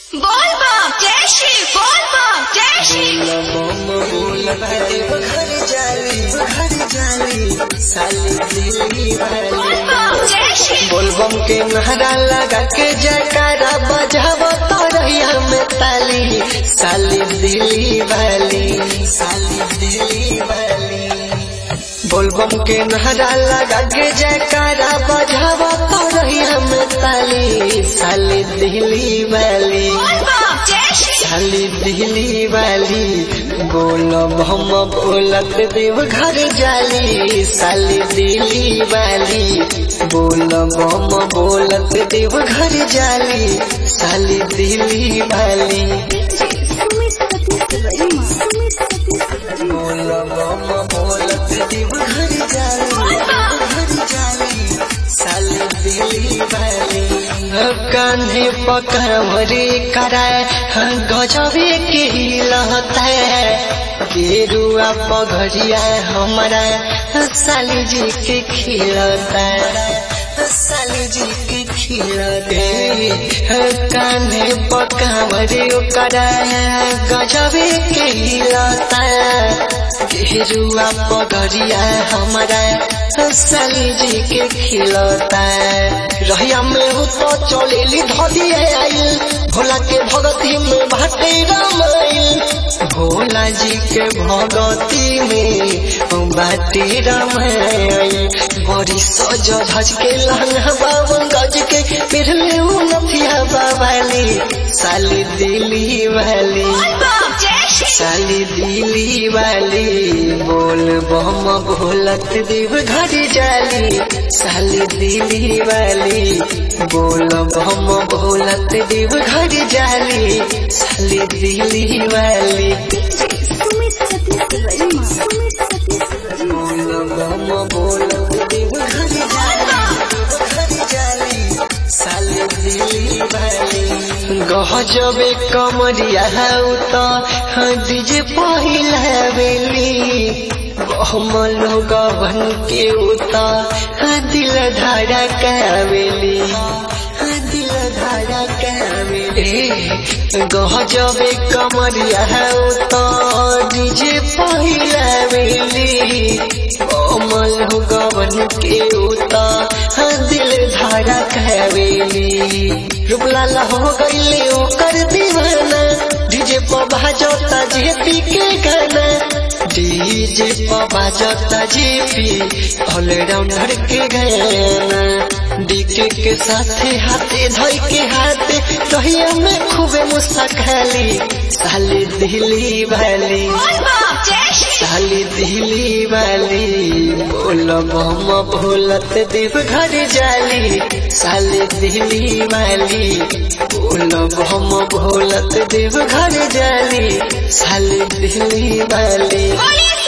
बोल बम जय श्री बोल बम जय श्री बोल बम जय श्री बोलबम के नहरा लगा के जयकारा बजाव तोरैया में ताली साली दिली वाली साली दिली वाली बोलबम के नहरा लगा के जयकारा बजाव तोरैया में ताली साली दिली वाली बोल बम जय श्री साली दिली वाली बोलब हम बोलत देव घर जाली साली दिली वाली बोलब हम बोलत देव घर जाली साली दिली वाली बोलब हम बोलत देव घर जाली घर जाली साली दिली वाली कान्हे पकड़वरे कराए गजबे के लहता है गेरुआ पगड़िया हमारा साली जी के खिलता साली जी के खिलते कान्हे पकड़वरे कराए गजबे के लहता है गेरुआ पगड़िया हमारा साली जी के खिलता रहिया में हो तो चलेली धलिए आइल भोला के भगती में भाटे रामाइल भोला जी के भगती में बाटे रामाइल बड़ी सज धज के लहंगा बावन गज के पिरले नथिया बाबाली साली दिली वाली बोल बम जय श्री साली दिली वाली बोल बम भोलत देव घर जाली साली दिली वाली बोल बम भोलत देव घर जाली साली दिली वाली बोल बम भोलत देव घर जाली साली दिली वाली गहजबे कमरिया हौ त डीजे पहिला बेली हम लोग बन के उता दिल धारा कावेली दिल धारा कावेली गहजबे कमरिया हौ त डीजे पहिला बेली हम लोग बन के उता दिल धारा कावेली रूपलाला हो गईले ओकर दीवाना डीजे पर बाजता जेपी के गाना डीजे पर बाजता जेपी ऑलराउंडर के गाना डीके के साथे हाथे धोई के हाथे कहिया में खूबे मुस्काली साली दिली वाली बोल बम जय श्री साली दिली वाली बोलब हम भोलत देव घर जाली साली दिली वाली बोलब हम भोलत देव घर जाली साली दिली वाली बोलिए